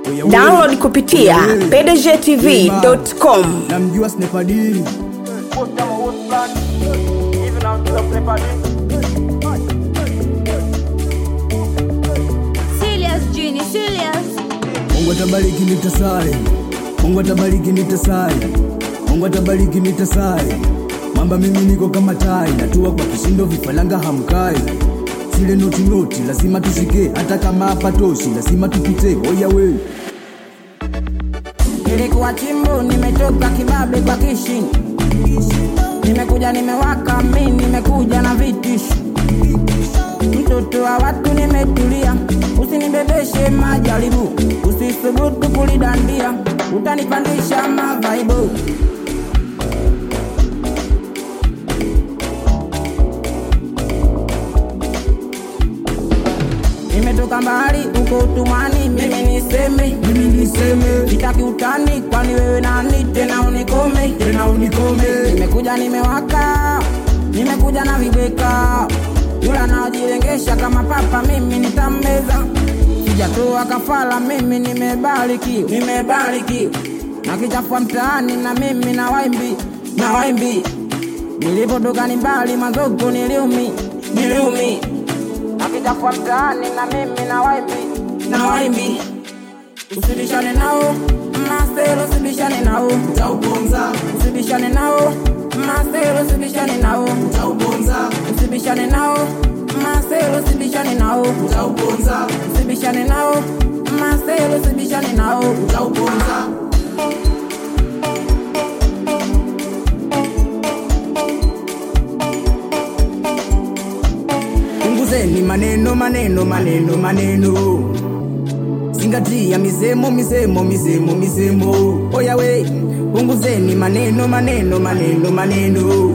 Oya we. download kupitia Oya we. pdgtv.com namjua snepadiri Serious, Genie, serious. mungu atabariki nitasali mungu atabariki nitasali mungu atabariki nitasali mamba mimi niko kama tai natua kwa kishindo vifalanga hamkai zile noti noti lazima tushike hata kama hapatoshi lazima tupite oya we Nilikuwa chimbo, nimetoka kibabe kwa kishi, nimekuja nimewaka, mi nimekuja na vitishi, mtoto wa watu nimetulia, usinibebeshe majaribu, usisubutu kulidandia, utanipandisha mavaibu. Nimetoka mbali uko utumwani, mimi niseme, mimi niseme, sitaki utani, kwani wewe nani tena unikome, tena unikome. Nimekuja nimewaka, nimekuja na vibweka, yule anaojilengesha kama papa, mimi nitammeza. Sijatoa kafara, mimi nimebariki, nimebariki, na kichafua mtaani, na mimi na waimbi, na waimbi. Nilipotoka ni mbali, mazoko niliumi, niliumi akijafua mtaani na mimi na waimbi na waimbi usibishane nao maselo usibishane nao utauponza usibishane nao maselo usibishane nao utauponza usibishane nao maselo usibishane nao utauponza usibishane nao maselo usibishane nao utauponza punguzeni maneno maneno maneno maneno zingatia misemo misemo misemo misemo oya we punguzeni maneno maneno maneno maneno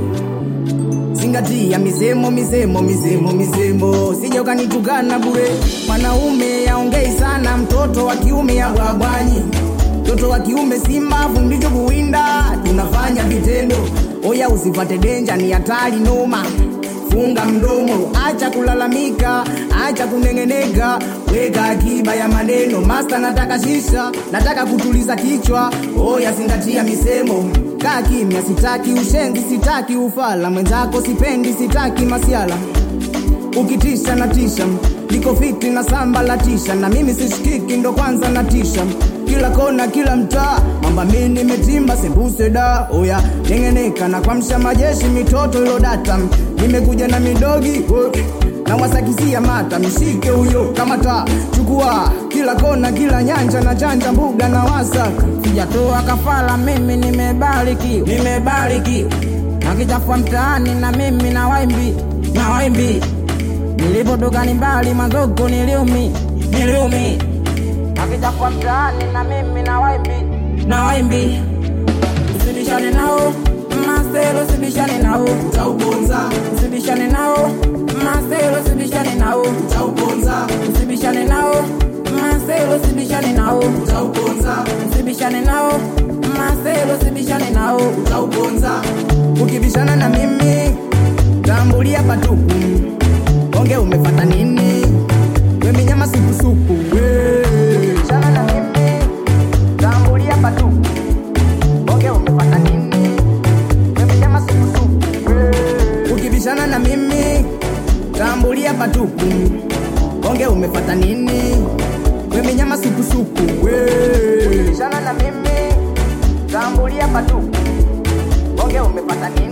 zingatia misemo misemo misemo misemo sija ukanitukana bure mwanaume aongei sana mtoto wa kiume abwabwanyi mtoto wa kiume simbavu ndicho kuwinda tunafanya vitendo oya usipate denja ni hatari noma funga mdomo acha kulalamika acha kunengeneka weka akiba ya maneno masta nataka shisha nataka kutuliza kichwa oya zingatia misemo kaa kimya sitaki ushenzi sitaki ufala mwenzako sipendi sitaki masiala ukitisha na tisha niko fiti na samba la tisha na mimi sishikiki ndo kwanza na tisha kila kona kila mtaa mamba mi nimetimba sembuse da oya nengeneka na kwamsha majeshi mitoto ilo data nimekuja na midogi wo, na wasakisia mata mshike huyo kamata chukua kila kona kila nyanja na chanja mbuga na wasaka sijatoa kafara, mimi nimebariki, nimebariki, na kichafua mtaani na mimi na waimbi, na waimbi. Nilipotoka ni mbali, mazoko niliumi, niliumi, na kichafua mtaani na mimi na waimbi, na waimbi. Usibishane nao maselo, usibishane nao, utauponza usibishane nao maselo, usibishane nao, utauponza usibishane nao maselo, usibishane nao utauponza usibishane nao maselo usibishane nao utauponza ukibishana na mimi tambulia patupu onge umefata nini weminyama sukusuku ukibishana na mimi tambulia patupu onge umefata nini weminyama sukusuku ukibishana na mimi tambulia patupu onge umefata nini weminyama sukusuku ukibishana na mimi tambulia patupu onge umepata nini